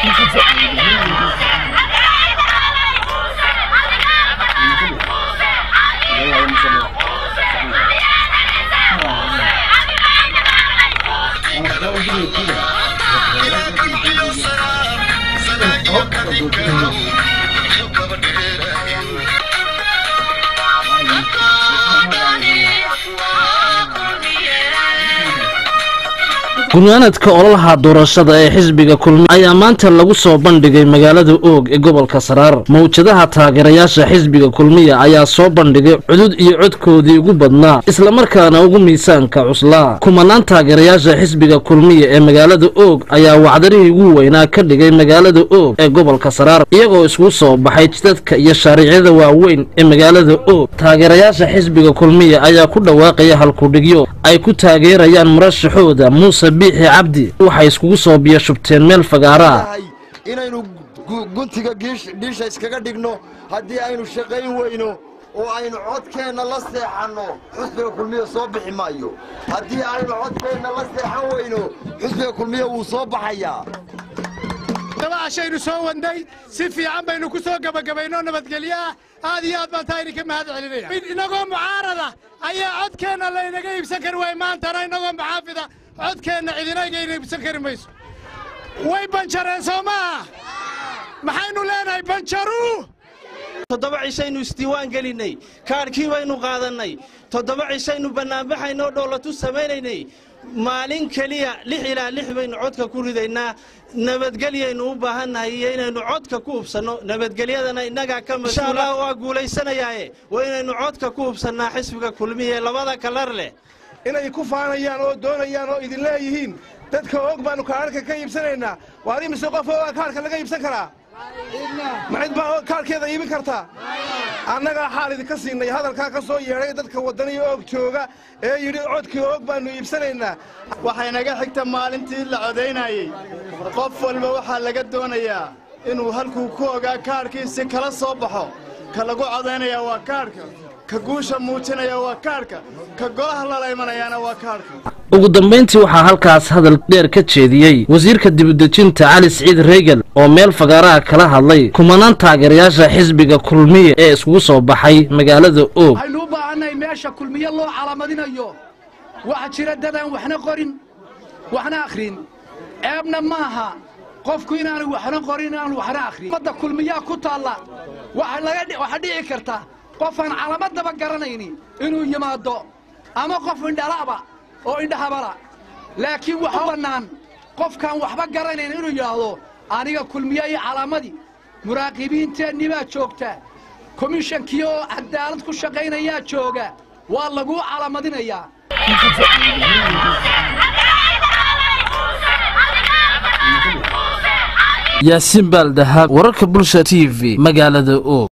guryaanadka ololaha doorashada ee xisbiga kulmiye ayaa maanta lagu soo bandhigay magaalada oog ee gobolka saraar mawjadaha taageerayaasha xisbiga kulmiye ayaa soo bandhigay cudud iyo codkoodii ugu badnaa islamarkaana ugu miisaanka cuslaa kumanaan taageerayaasha xisbiga kulmiye ee magaalada oog ayaa wacdarihii ugu weynaa ka dhigay magaalada oog ee gobolka saraar iyagoo iskugu soo baxay jidadka iyo shaariicyada waaweyn ee magaalada oog taageerayaasha xisbiga kulmiye ayaa ku dhawaaqaya halkudhigyo ay ku taageerayaan murashaxooda muuse biixi cabdi waxay iskugu soo biyashubteen meel fagaaraa inaynu guntiga dhiisha iskaga dhigno haddii aynu shaqayn weyno oo aynu codkeenna la seexanno xusbiga kulmiya soo bixi maayo haddii aynu codkeenna la seexan weyno xusbiga kulmiya wuu soo baxayaa dabacashaynu soo wadnay si fiican baynu ku soo gebagabaynoo nabadgelyo ah aad iyo aad baan taa idinka mahad celinaya inagoo mucaarada ayaa codkeenna laynaga iibsan kari waay maantana inagoo muxaafida codkeenna cidinagayna iibsan kari mayso way banjareen soo maaha maxaynu leenahay banjaru toddoba cishaynu isdiiwaan gelinnay kaadhkii baynu qaadannay toddoba cishaynu bannaanbaxaynoo dhoolatu samaynaynay maalin keliya lix ilaa lix baynu codka ku ridaynaa nabadgelyaynu u baahannahay iyo inaynu codka ku hubsanno nabadgelyadana innagaa ka mashuula waa guulaysanayaaye waa inaynu codka ku hubsannaa xisbiga kulmiye labada kalar leh inay ku faanayaan oo doonayaan oo idin leeyihiin dadka og baannu kaadhka ka iibsanaynaa waar imise qof ogaa kaadhka laga iibsan karaa ma cid baa kaadhkeeda iibin kartaa annagaa xaal idinka siinay hadalkaa ka soo yeedhay dadka waddaniyo og jooga ee yidhi codkii og baannu iibsanaynaa waxay naga xigta maalintii la codaynayey qof walba waxaa laga doonayaa inuu halkuu ku ogaa kaadhkiisi kala soo baxo ka lagu codaynayaa waa kaadhka ka guusha muujinaya waa kaadhka ka golaha lala imanayaana waa kaadhka ugu dambayntii waxaa halkaas hadal dheer ka jeediyey wasiirka dibudejinta cali siciid reegal oo meel fagaaraha kala hadlay kumanaan taageerayaasha xisbiga kulmiye ee iskugu soo baxay magaalada oog waxaynu u baahannahay meesha kulmiye loo calaamadinayo waxa jira dadaan waxna qorin waxna akhrin ceebna maaha qofku inaanu waxna qorin inaanu waxna akhrin ummadda kulmiyaa ku taalla waxaa dhici karta qofaan calaamadaba garanayni inuu yimaado ama qof indhala'ba oo indhahabala laakiin waxa bannaan qofkaan waxba garanayn inuu yidhaahdo aniga kulmiye iyo calaamadii muraaqibiinteennii baa joogta komishankii oo cadaalad ku shaqaynayaa jooga waa laguu calaamadinayaa yaasiin baaldahab wararka bulsha t v magaalada oog